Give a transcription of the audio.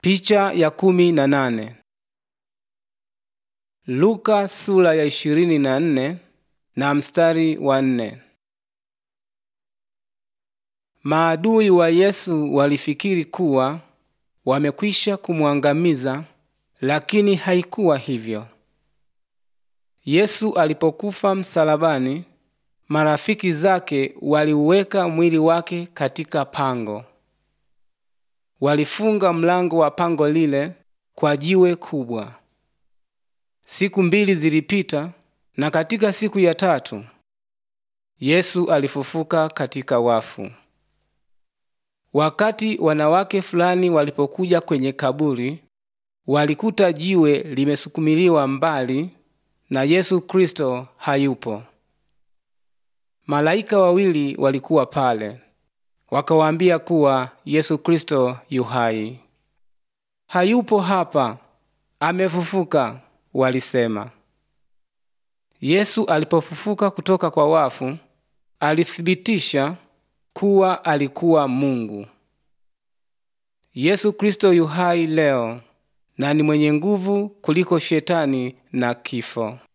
Picha ya kumi na nane. Luka sura ya ishirini na nne na mstari wa nne. Maadui wa Yesu walifikiri kuwa wamekwisha kumwangamiza, lakini haikuwa hivyo. Yesu alipokufa msalabani, marafiki zake waliuweka mwili wake katika pango. Walifunga mlango wa pango lile kwa jiwe kubwa. Siku mbili zilipita, na katika siku ya tatu Yesu alifufuka katika wafu. Wakati wanawake fulani walipokuja kwenye kaburi, walikuta jiwe limesukumiliwa mbali na Yesu Kristo hayupo. Malaika wawili walikuwa pale, wakawaambia kuwa Yesu Kristo yu hai. Hayupo hapa, amefufuka, walisema. Yesu alipofufuka kutoka kwa wafu, alithibitisha kuwa alikuwa Mungu. Yesu Kristo yu hai leo na ni mwenye nguvu kuliko shetani na kifo.